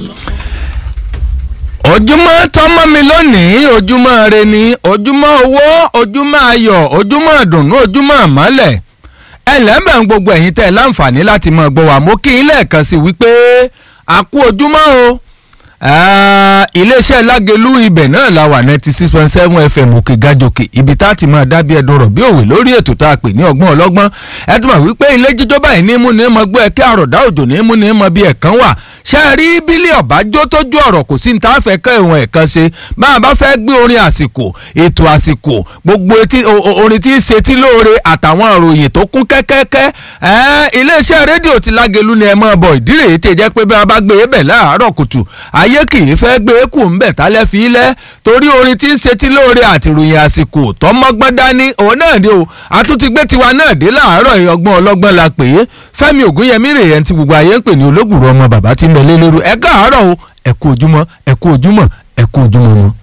ojúmọ́ tọ́mọ́ mi lónìí ojúmọ́ re ni ojúmọ́ owó ojúmọ́ ayọ̀ ojúmọ́ ìdùnnú ojúmọ́ ìmọ́lẹ̀ ẹlẹ́mẹ̀ ń gbogbo ẹ̀yin tẹ́ ẹ láǹfààní láti mọ̀ gbọ́ wà mú kí n lẹ́ẹ̀kan sí wípé a kú ojúmọ́ o iléeṣẹ́ lágelú ibẹ̀ náà la wà ninety six point seven fm òkè gàjòkè ibi tá a ti máa dábìí ẹdun rọ̀ bí òwe lórí ètò tá a pè ní ọgbọ́n ọlọ́gbọ́n ẹ tún mọ̀ wípé ilé jíjọ́ báyìí ní mú ní mọ gbọ́ ẹ kí àròdá òjò ní mú ní mọ bí ẹ̀kan wà ṣe é rí bílí ọ̀bájó tójú ọ̀rọ̀ kò sí ní tá a fẹ́ kẹ́ ìwọ̀n ẹ̀kan ṣe bá a bá fẹ́ gbé orin àsìkò ètò àsìkò gbogbo orin tí ń ṣe tí lóore àtàwọn ìròyìn tó kún kẹ́kẹ́kẹ́ iléeṣẹ́ rédíò ti lágelú ni ẹ mọ̀ bọ̀ ìdílé ètè jẹ́ pé bí a bá gbé e bẹ̀ láàárọ̀ kùtù ayé kì í fẹ́ gbé e kù ń bẹ̀ tálẹ́ fi lẹ́ torí orin tí ń ṣe tí lóore àti ìròyìn àsìkò tọmọgbọ́n dání òun náà ni o àtúntí gbé tiwa náà dé láàárọ̀ ọgbọ́n ọlọ́gbọ́n la pè é fẹ́mi ògúnyẹmí rèé ẹni tí gbogbo ayé ń pè ní olóògùrọ̀ ọmọ bàbá tí ń bẹ lé lérú ẹ káàárọ̀ o ẹ kú ojúmọ́ ẹ kú ojúmọ́ ẹ kú ojúmọ́ mọ́.